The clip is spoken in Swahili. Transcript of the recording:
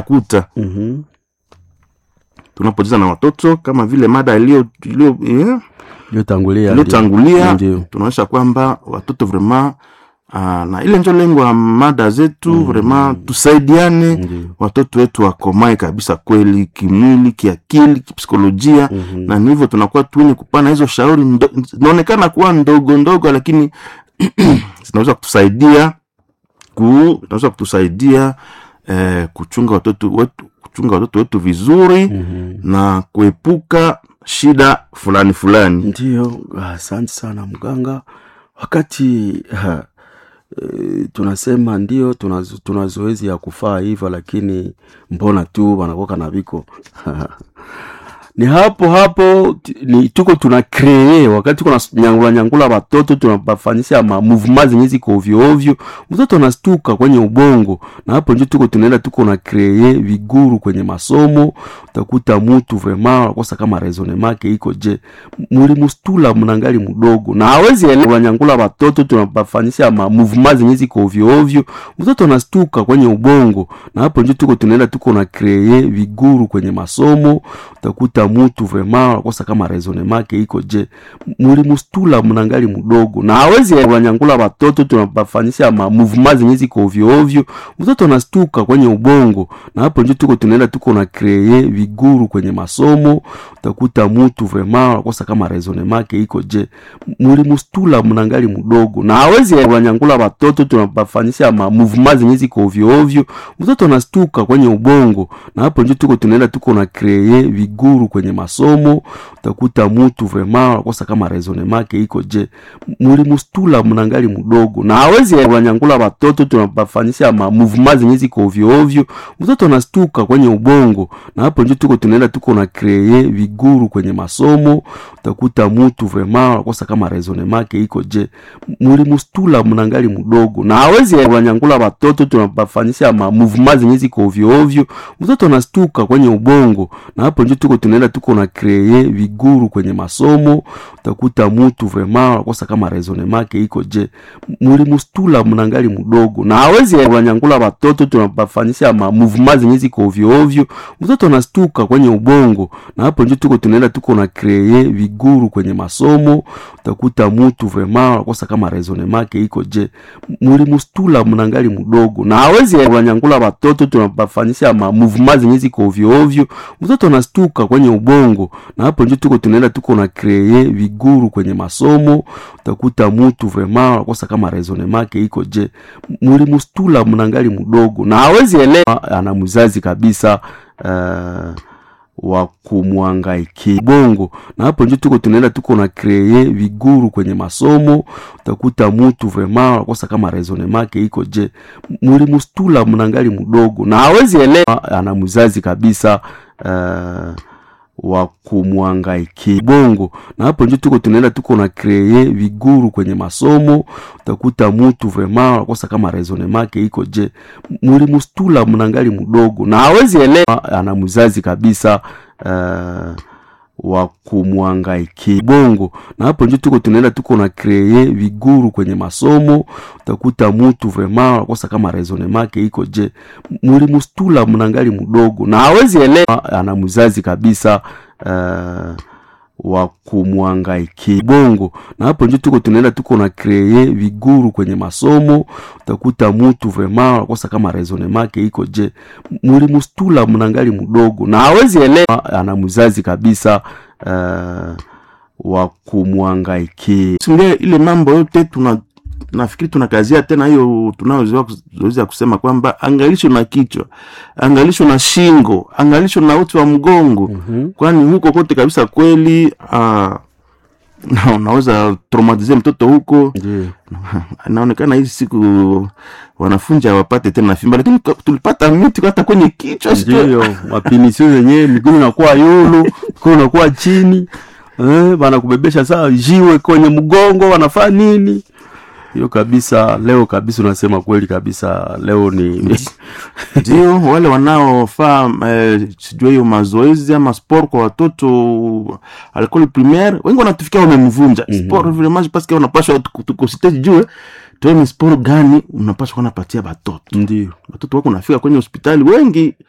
kuta Mhm. tunapocheza na watoto kama vile mada iliyo iliyo- eh, iliyotangulia iliyotangulia ndio tunaonyesha kwamba watoto vrema uh, na ile njo lengo ya mada zetu mm. vrema tusaidiane ndio watoto wetu wakomae kabisa kweli kimwili kiakili kipsikolojia Mhm. na ni hivyo tunakuwa tuwenye kupana hizo shauri ndo- zinaonekana kuwa ndogo ndogo lakini zinaweza kutusaidia ku zinaweza kutusaidia eh, kuchunga watoto wetu kuchunga watoto wetu vizuri Mhm. na kuepuka shida fulani fulani Ndiyo, asante sana mganga. Wakati ha, e, tunasema ndio tuna, tuna zoezi ya kufaa hivyo, lakini mbona tu wanakoka na viko ni hapo hapo t- ni tuko tuna kree wakati tuko na nyangula nyangula watoto tunabafanyisha ma movement zenye ziko ovyo ovyo, mtoto anastuka kwenye ubongo, na hapo ndio tuko tunaenda tuko na kree viguru kwenye masomo. Utakuta mtu vraiment anakosa kama raisonnement yake iko je, mulimustula mnangali mdogo na hawezi elewa nyangula watoto tunabafanyisha ma movement zenye ziko ovyo ovyo, mtoto anastuka kwenye ubongo, na hapo ndio tuko tunaenda tuko na kree viguru kwenye masomo utakuta mutu vraiment anakosa kama raisonnement yake iko je, mulimustula mnangali mdogo na hawezi wanyangula watoto tunabafanyisha ma movement zenye ziko ovyo ovyo, mtoto anastuka kwenye ubongo, na hapo ndio tuko tunaenda tuko na kree viguru kwenye masomo. Utakuta mutu vraiment anakosa kama raisonnement yake iko je, mulimustula mnangali mdogo na hawezi wanyangula watoto tunabafanyisha ma movement zenye ziko ovyo ovyo, mtoto anastuka kwenye ubongo, na hapo ndio tuko tunaenda tuko na kree viguru kwenye masomo. Utakuta mutu vraiment anakosa kama raisonnement yake iko je, mulimustula mnangali mdogo na hawezi wanyangula watoto tunabafanyisha ma movement zenye ziko ovyo ovyo, mtoto anastuka kwenye ubongo, na hapo ndio tuko tunaenda tuko na kree viguru kwenye masomo. Utakuta mutu vraiment anakosa kama raisonnement yake iko je, mulimustula mnangali mdogo na hawezi wanyangula watoto tunabafanyisha ma movement zenye ziko ovyo ovyo, mtoto anastuka kwenye ubongo, na hapo ndio tuko tunaenda tuko na kree viguru kwenye masomo. Utakuta mutu vraiment anakosa kama raisonnement yake iko je, mulimustula mnangali mdogo na hawezi wanyangula watoto tunabafanyisha ma movement zenye ziko ovyo ovyo, mtoto anastuka kwenye ubongo, na hapo ndio tuko tunaenda tuko na kree viguru kwenye masomo. Utakuta mutu vraiment anakosa kama raisonnement yake iko je, mulimustula mnangali mdogo na hawezi wanyangula watoto tunabafanyisha ma movement zenye ziko ovyo ovyo, mtoto anastuka kwenye ubongo, na hapo ndio tuko tunaenda tuko na kree viguru kwenye masomo. Utakuta mutu vraiment anakosa kama raisonnement yake iko je, mulimustula mnangali mdogo na hawezi elewa, ana mzazi kabisa uh, wa kumwangaikia bongo, na hapo ndio tuko tunaenda tuko na kree viguru kwenye masomo. Utakuta mutu vraiment anakosa kama raisonnement yake iko je, mulimustula mnangali mdogo na hawezi elewa, ana mzazi kabisa uh, wa kumwangaikia bongo, na hapo ndio tuko tunaenda tuko na kree viguru kwenye masomo. Utakuta mutu vraiment anakosa kama raisonnement yake iko je, mulimustula mnangali mdogo na hawezi elewa, ana mzazi kabisa uh, wa kumwangaikia bongo, na hapo ndio tuko tunaenda tuko na kree viguru kwenye masomo. Utakuta mutu vraiment anakosa kama raisonnement yake iko je, mulimustula mnangali mdogo na hawezi elewa, ana mzazi kabisa uh, wa kumwangaikia bongo, na hapo ndio tuko tunaenda tuko na kree viguru kwenye masomo. Utakuta mutu vraiment anakosa kama raisonnement yake iko je, mulimustula mnangali mdogo na hawezi elewa, ana mzazi kabisa uh, wa kumwangaikia Singe ile mambo yote tuna nafikiri tunakazia tena hiyo tunayozoezi ya kusema kwamba angalisho na kichwa, angalisho na shingo, angalisho na uti wa mgongo Mhm. kwani huko kote kabisa kweli ah, na unaweza traumatize mtoto huko. ndio Inaonekana hizi siku wanafunzi hawapate tena fimba, lakini ka- tulipata miti hata kwenye kichwa sijui- ndio mapinisio zenyewe, miguu inakuwa yulu, mikono inakuwa chini eh, wanakubebesha saa jiwe kwenye mgongo, wanafaa nini? Hiyo kabisa, leo kabisa unasema kweli kabisa, leo ni ndio wale wanaofaa eh, sijui hiyo mazoezi ama sport kwa watoto alcool primaire wengi wanatufikia wamemvunja mm -hmm. sport vraiment parce que unapaswa tukosite jue tuone sport gani unapaswa kuwa napatia batoto ndio watoto wako nafika kwenye hospitali wengi